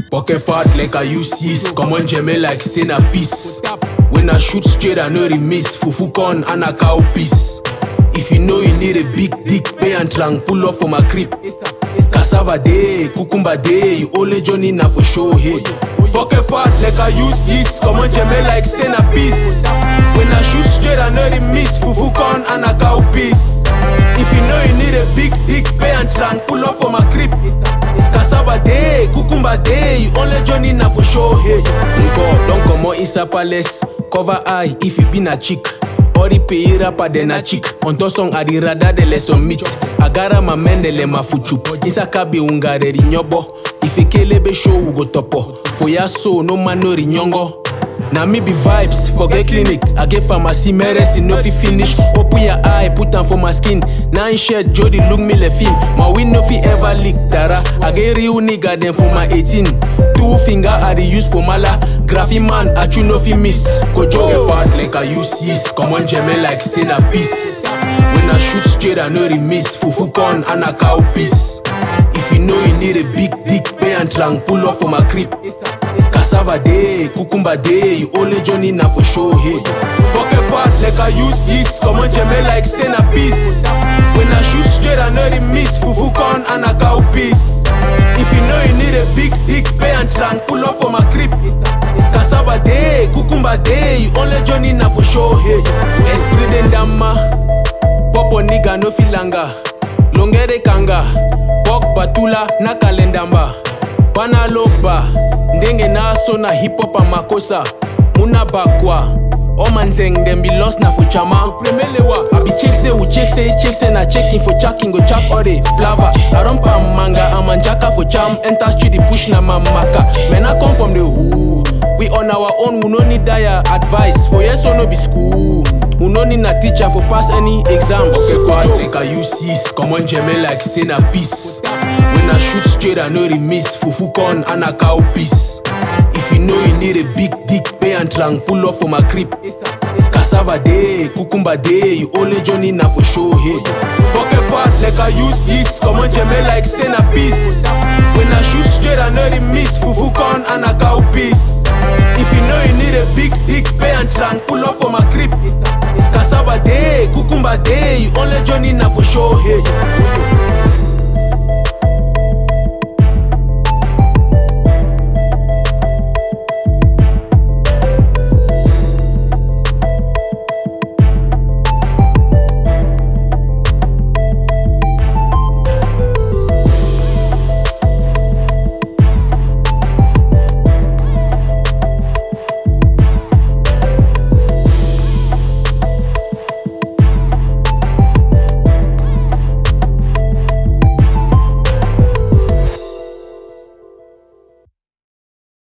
Pocket fat like I use yeast. Come on, Jemmy like say na peace. When I shoot straight, I know the miss. Fufu con and a cow piece. If you know you need a big dick, pay and trunk, pull up for my crib. Cassava day, cucumber day, you only Johnny na for show hey. Pocket fat like I use yeast. Come on, Jemmy like say na peace. When I shoot straight, I know the miss. Fufu con and a cow piece. If you know you need a big dick, pay and trunk, pull up for my crib. Cassava day, cucumber day, you only Johnny na for show hey. Nko, don't come on inside palace. Cover eye if you be na chick. Ori pay rapper then a chick. On to song adi rada de lesson meet. Agara ma mendele ma fuchu. Isa kabi ungare rinyobo. Ifekelebe show we go topo. For ya so no man no rinyongo. Na me be vibes, forget clinic. I get pharmacy, medicine, no fi finish. Open your eye, put am for my skin. Nine shirt, Jody look me le film. My win no fi ever leak, Tara. I get real nigga then for my 18. Two finger I dey use for mala. Graphy man, I chew no fi miss. Kojo get fat like I use yeast. Come on, Jemmy like say na peace. When I shoot straight, I know the miss. Fufu con and a cow piece. If you know you need a big dick, pay and trunk, pull up for my crib. Cassava day, cucumber day, you only Johnny na for show hey. Pocket fat like I use yeast, come on Jemmy like say na peace. When I shoot straight, I know the miss, fufu con and a cow piece. If you know you need a big dick, pay and trunk, pull up for my crib. Cassava day, cucumber day, you only Johnny na for show hey. Esprit d'endama, popo nigga no filanga, longere kanga, bok batula na kalendamba. Bana loba, ndenge naso na hip hop amakosa, muna bakwa. All man saying them be lost na for chama. Premelewa, I be check say we check say check say na checking for checking go chap all the plava. I don't pam manga, I'm jaka for jam. Enter street the push na mamaka. Man I come from the who. We on our own, we no need dire advice. For yes or no be school. We no need a teacher for pass any exams. Okay, fast like I use yeast. Come on, Jemmy like say na peace. When I shoot straight, I know the miss. Fufu con and a cow piece. If you know you need a big dick, pay and trunk, pull up for my crib. Cassava day, cucumber day, you only Johnny na for show hey. Pocket fat like I use yeast. Come on, Jemmy like say na peace. When I shoot straight, I know the miss. Fufu con and a cow piece. If you know you need a big dick, pay and trunk, pull up for my crib. Cassava day, cucumber day, you only Johnny na for show hey.